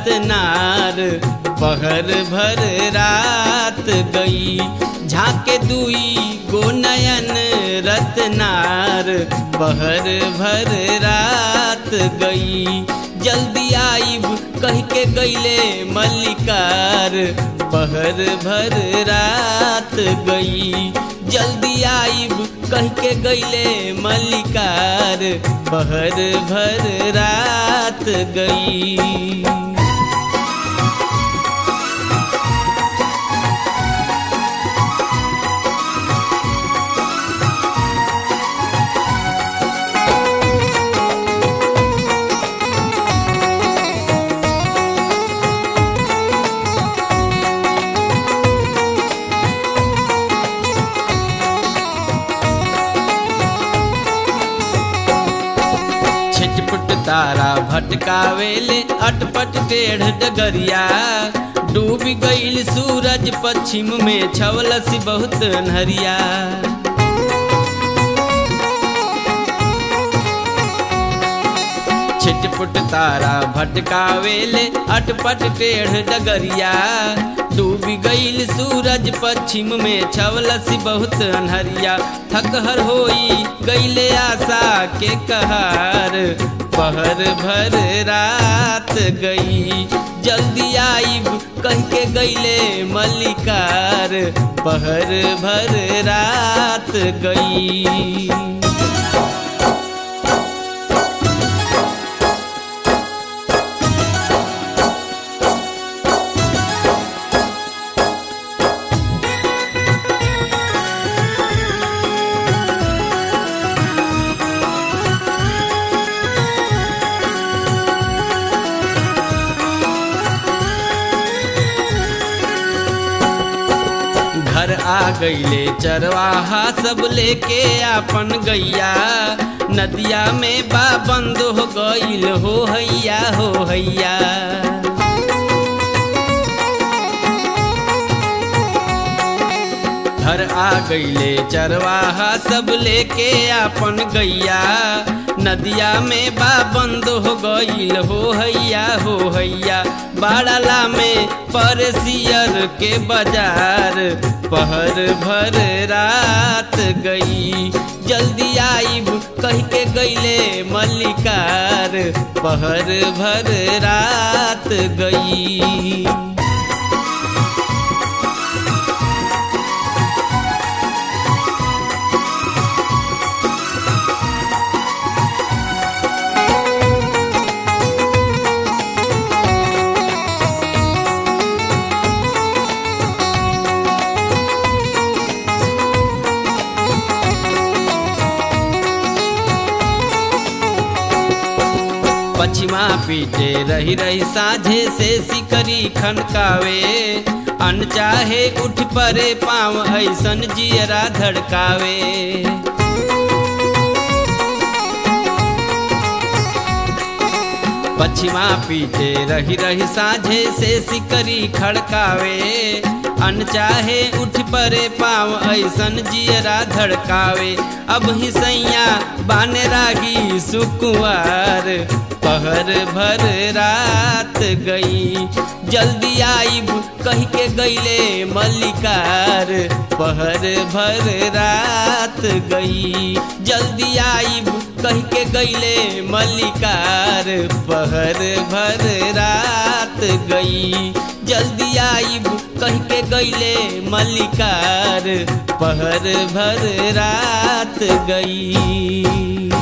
रत्नार पहर भर रात गई झाके दुई गो नयन रत्नार पहर भर रात गई जल्दी आईब कह के गईले मल्लिकार पहर भर रात गई जल्दी आईब कह के गईले मल्लिकार पहर भर रात गई छिटपुट तारा भटकावेले अटपट टेढ़ डगरिया डूब गईल सूरज पश्चिम में छवलस बहुत नहरिया छिटपुट तारा भटकावेले अटपट टेढ़ डगरिया डूब गईल सूरज पश्चिम में छवलस बहुत अनहरिया थकहर होई गईले आशा के कहार पहर भर रात गई जल्दी आईब कह के गईले मल्लिकार पहर भर रात गई घर आ गईले चरवाहा सब लेके आपन गैया नदिया में बा बंद हो गईल हो हैया हो हैया घर आ गईले चरवाहा सब लेके आपन गैया नदिया में बा बंद हो गईल हो हैया हो हैया बाड़ला में परसियर के बाजार पहर भर रात गई जल्दी आईब कह के गईले मल्लिकार पहर भर रात गई पछिमा पीटे रही रही साझे से सिकरी खनकावे अन चाहे उठ परे पाँव ऐसन जियरा धड़कावे पछिमा पीटे रही रही साझे से सिकरी खड़कावे अन चाहे उठ परे पाँव ऐसन जियरा धड़कावे अब ही सैया बाने रागी सुकुआर पहर भर रात गई जल्दी आईब कह के गईले मल्लिकार पहर भर रात गई जल्दी आईब कह के गईले मल्लिकार पहर भर रात गई जल्दी आईब कह के गईले मल्लिकार पहर भर रात गई